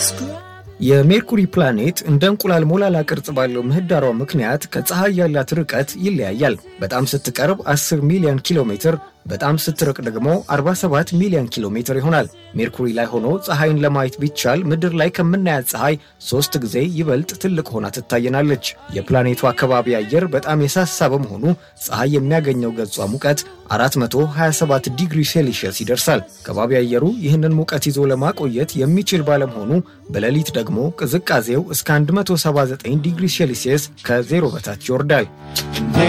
የሜርኩሪ ፕላኔት እንደ እንቁላል ሞላላ ቅርጽ ባለው ምህዳሯ ምክንያት ከፀሐይ ያላት ርቀት ይለያያል። በጣም ስትቀርብ 10 ሚሊዮን ኪሎ ሜትር፣ በጣም ስትርቅ ደግሞ 47 ሚሊዮን ኪሎ ሜትር ይሆናል። ሜርኩሪ ላይ ሆኖ ፀሐይን ለማየት ቢቻል ምድር ላይ ከምናያት ፀሐይ ሶስት ጊዜ ይበልጥ ትልቅ ሆና ትታየናለች። የፕላኔቱ አካባቢ አየር በጣም የሳሳ በመሆኑ ፀሐይ የሚያገኘው ገጿ ሙቀት 427 ዲግሪ ሴልሺየስ ይደርሳል። ከባቢ አየሩ ይህንን ሙቀት ይዞ ለማቆየት የሚችል ባለመሆኑ በሌሊት ደግሞ ቅዝቃዜው እስከ 179 ዲግሪ ሴልሺየስ ከዜሮ በታች ይወርዳል።